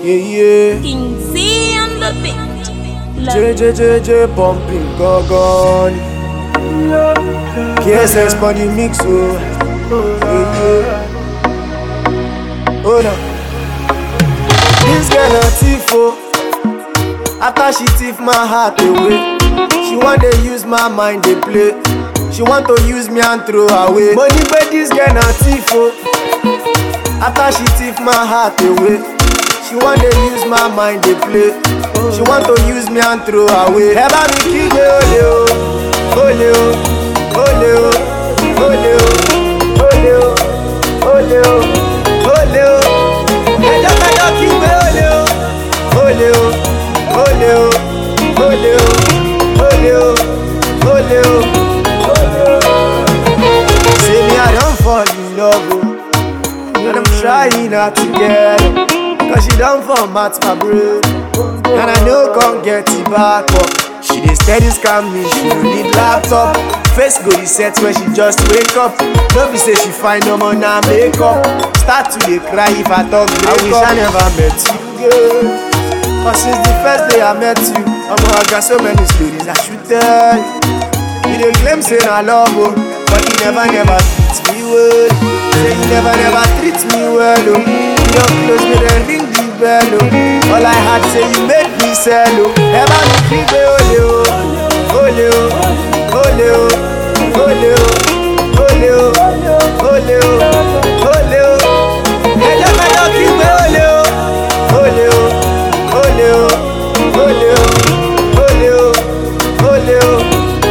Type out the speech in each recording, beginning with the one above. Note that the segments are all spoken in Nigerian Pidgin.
yeah. King Z on the beat. Love JJJJ pumping gogon. KSS for the mix, oh. Yeah, yeah. Oh no. This girl a thief, oh. After she thief my heart away, she want to use my mind they play. She want to use me and throw away. Money, but this girl a thief, oh. After she thief my heart away, she want to use my mind they play. She want to use me and throw away. Ẹ bá mi kígbe olè o, olè o, olè o, olè o, olè o, olè o, olè o. Ẹjọ́ kẹjọ́ kígbe olè o, olè o, olè o, olè o, olè o, olè o, olè o. Say me I don fall in love o. And I'm trying not to get it Cause she done format my brain And I know can't get it back up She dey steady scam me, she no need laptop Face go reset when she just wake up No be say she find no more now makeup Start to dey cry if I talk break I wish I never met you girl Cause since the first day I met you Omo I got so many stories I should tell you dey claim say na love o but you never never treat me well say you never never treat me well o you don close me then ring the bell o all i had say you make me sell o ẹ bá mi kígbe olè o olè o olè o olè o olè o olè o olè o ẹjọ́ kẹjọ́ kígbe olè o olè o olè o olè o olè o olè o.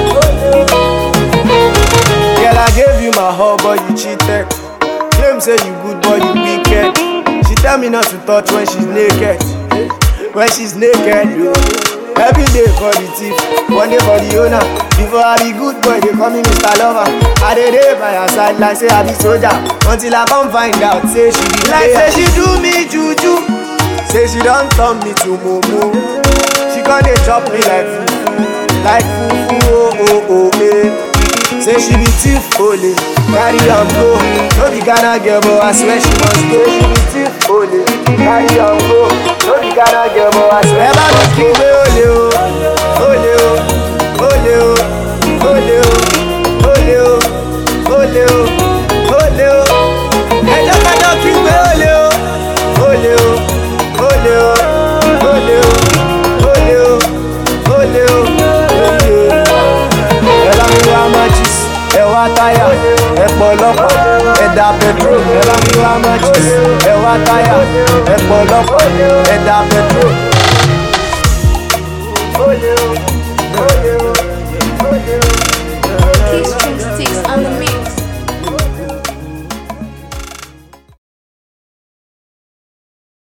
Girl, I gave you my heart, but you cheated. Claim say you good, but you wicked. She tell me not to touch when she's naked. When she's naked, yo. Every day for the thief, one day for the owner. Before I be good boy, they call me Mr. Lover. I dey dey by her side like say I be soldier. Until I come find out, say she be like say she do me juju. Say she don't turn me to mumu. She gonna dey chop me like fufu, like fufu, oh oh oh eh. Say she be thief holy, carry am go. No be Ghana girl, but I swear she must go. She be thief holy, carry am go. No be Ghana girl, but I swear. Ẹ bá mi kí pé olè o, olè o, olè o, olè o, olè o, olè o, olè o. Ẹjọ́ kájọ́ kí pé olè o, olè o, olè o, olè o, olè o, olè o, olè o ẹ bá mi wá matches ẹ wá táyà ẹ pọ̀ lọ́pọ̀ ẹ da petrol ẹ bá mi wá matches ẹ wá táyà ẹ pọ̀ lọ́pọ̀ ẹ da petrol. Olè o.